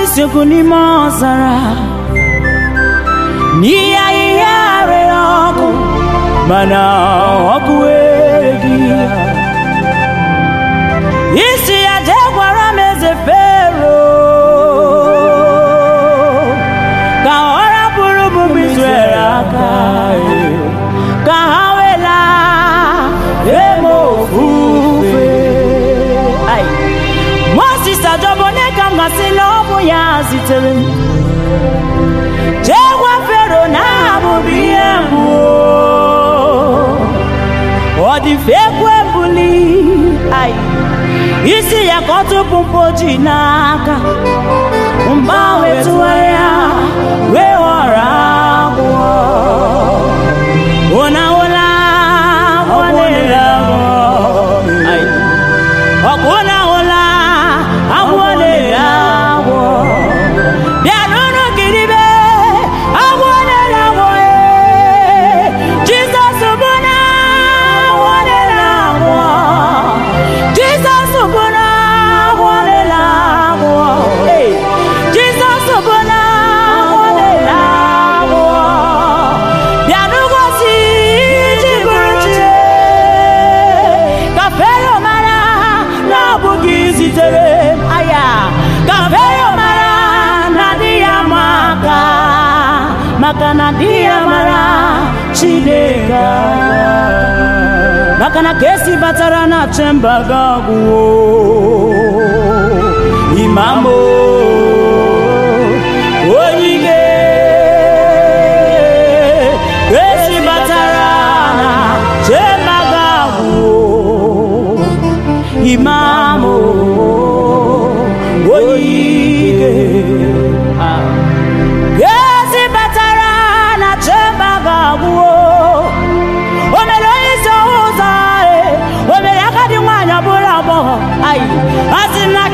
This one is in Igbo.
isiokwu n'ime ọzara n'ihe ahịhịa rere ọkụ mana ọkụ ereghị ya isi ya jee gwara m eze fero ka ọ rapụrụ ụmụ Izrel aka ka ha wela eme ofufe Ai. Moses ajọbụ onye ka m gasị na ọ bụ ya zitere m jee gwa fero na aha m bụ ihe mbụ ọ dị mfe ekwe mbuli Ai. isi ya ka ọ tụpụ mpoji n'aka mgbe ahụ etụgharịa wee ghọrọ agwọ ụna ụla agwọ na-ere agwọ Ai. ọkụ na ụla agwọ na-ere agwọ bịanụrụ kiribe agwọ na-ere agwọ ee. Jizọs bụ na agwọ na-ere agwọ Jizọs bụ na agwọ na-ere agwọ Ee. Jizọs bụ na agwọ na-ere agwọ bịanụ gosi iji bụrụ chi ka Fero mara na ọ bụ gị zitere m aya ka Fero mara na di ya ma aka maka na di ya mara Chineke aka. maka na ka esi batara na chemba gagwuo imamo onye ike ka esi batara na chemba gagwuo imamo onye ike ezi batara na chemba ga-agwụo o mere onye isi ụzọ e o mere agadi nwaanyị ọbụla agbọghọ ayi a sị na